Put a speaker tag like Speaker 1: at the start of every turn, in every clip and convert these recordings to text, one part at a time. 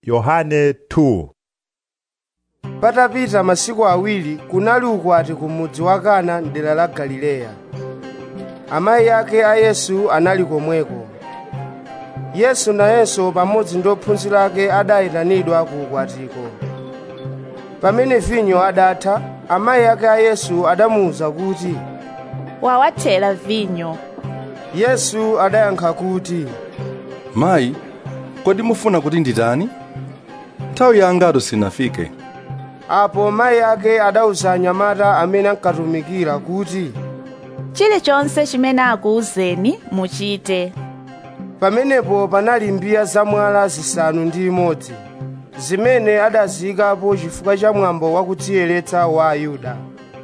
Speaker 1: Yohane 2
Speaker 2: patapita masiku awiri kunali ukwati ku mudzi wa kana mdera la galileya amayi ake a yesu anali komweko yesu nayenso pamodzi ndi ophunzira ake adayitanidwa ku ukwatiko pamene vinyo adatha amayi ake a yesu adamuwuza kuti
Speaker 3: wawathera vinyo
Speaker 2: yesu adayankha kuti
Speaker 4: mayi kodi mufuna kuti nditani nthawi yangatu sinafike
Speaker 2: apo mayi ake adawuza anyamata amene ankatumikira kuti
Speaker 3: chilichonse chimene akuwuzeni muchite
Speaker 2: pamenepo panali mbiya zamwala zisanu ndi imodzi zimene adaziyikapo chifukwa cha mwambo wakudziyeretsa wa ayuda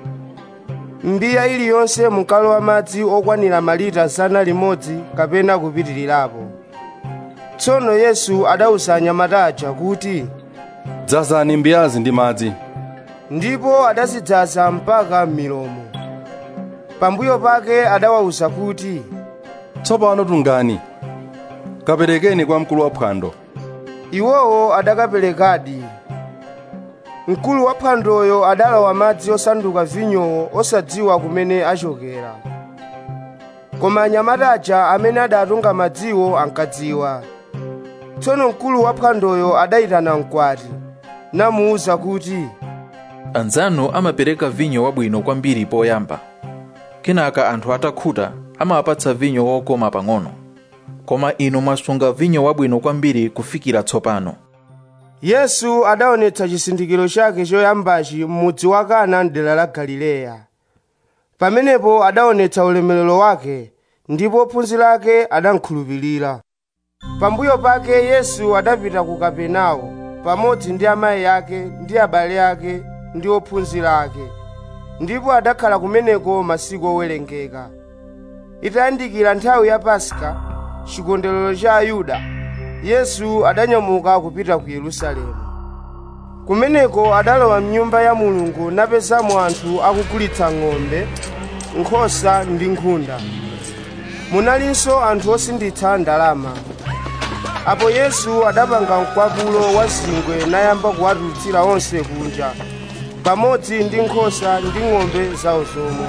Speaker 2: mbiya iliyonse munkalowa madzi okwanira malita zana limodzi kapena kupitirirapo tsono yesu adawuza anyamata aja kuti
Speaker 4: dzazani mbiyazi ndi madzi
Speaker 2: ndipo adazidzaza mpaka m'milomo pambuyo pake adawawuza kuti
Speaker 4: tsopano tungani kaperekeni kwa mkulu waphwando
Speaker 2: iwowo adakaperekadi mkulu wa phwandoyo adalawa madzi osanduka vinyowo osadziwa kumene achokera koma anyamata aja amene adatunga madziwo ankadziwa tsono mkulu wa phwandoyo adayitana mkwati namuwuza kuti
Speaker 5: anzanu amapereka vinyo wabwino kwambiri poyamba kenaka anthu atakhuta amawapatsa vinyo wokoma pang'ono koma inu mwasunga vinyo wabwino kwambiri kufikira tsopano
Speaker 2: yesu adaonetsa chizindikiro chake choyambachi m'mudzi wa kana mdera la galileya pamenepo adaonetsa ulemerero wake ndipo ophunzira ake adamkhulupirira pambuyo pake yesu adapita ku kapenawo pamodzi ndi amayi ake ndi abale ake ndi ophunzira ake ndipo adakhala kumeneko masiku owerengeka itayandikira nthawi ya paska chikondwerero cha ayuda yesu adanyamuka kupita ku yerusalemu kumeneko adalowa mnyumba ya mulungu napezamo anthu akugulitsa ng'ombe nkhosa ndi nkhunda munalinso anthu osinditsa ndalama apo yesu adapanga mkwapulo wa zingwe nayamba kuwatulutsira onse kunja pamodzi ndi nkhosa ndi ng'ombe zawo zomwe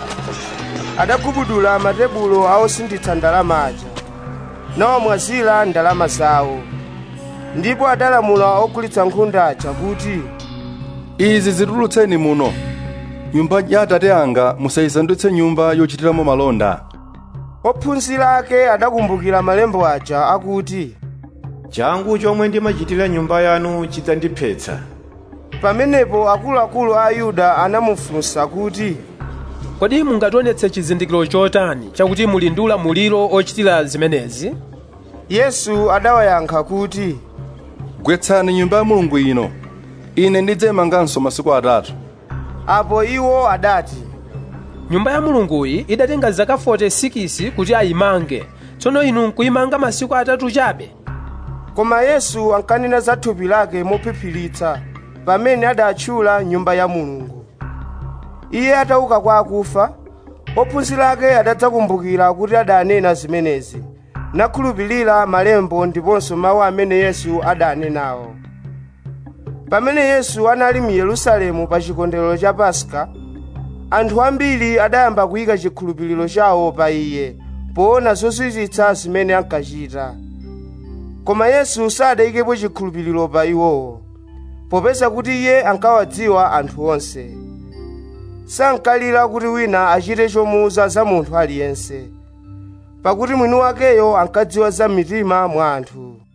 Speaker 2: adagubudula matebulo a osinditsa ndalama aja nawamwazira ndalama zawo ndipo adalamula ogulitsa nkhunda aja kuti
Speaker 4: izi zitulutseni muno nyumba ya atate anga musayisandutse nyumba yochitiramo malonda
Speaker 2: ophunzira ake adakumbukira malembo aja akuti
Speaker 6: changu chomwe ndimachitira nyumba yanu chidzandiphetsa
Speaker 2: pamenepo akuluakulu a ayuda anamufunsa kuti
Speaker 7: kodi mungationetse chizindikiro chotani chakuti muli ndi ulamuliro ochitira zimenezi
Speaker 2: yesu adawayankha kuti
Speaker 4: gwetsani nyumba ya mulungu ino ine ndidzayimanganso masiku atatu
Speaker 2: apo iwo adati
Speaker 7: nyumba ya mulunguyi idatenga zaka 46 kuti ayimange tsono inu nkuyimanga masiku atatu chabe
Speaker 2: koma yesu ankanena za thupi lake mophiphiritsa pamene adatchula nyumba ya mulungu iye atauka kwa akufa ophunzira ake adadzakumbukira kuti adanena zimenezi nakhulupirira malembo ndiponso mawu amene yesu adanenawo pamene yesu anali mu yerusalemu pa chikondwerero cha paska anthu ambiri adayamba kuyika chikhulupiriro chawo pa iye poona zozizwitsa zimene ankachita koma yesu sadayikepo chikhulupiriro pa iwowo popeza kuti iye ankawadziwa anthu onse sankalira kuti wina achite chomuwuza za munthu aliyense pakuti mwini wakeyo ankadziwa za mitima mwa anthu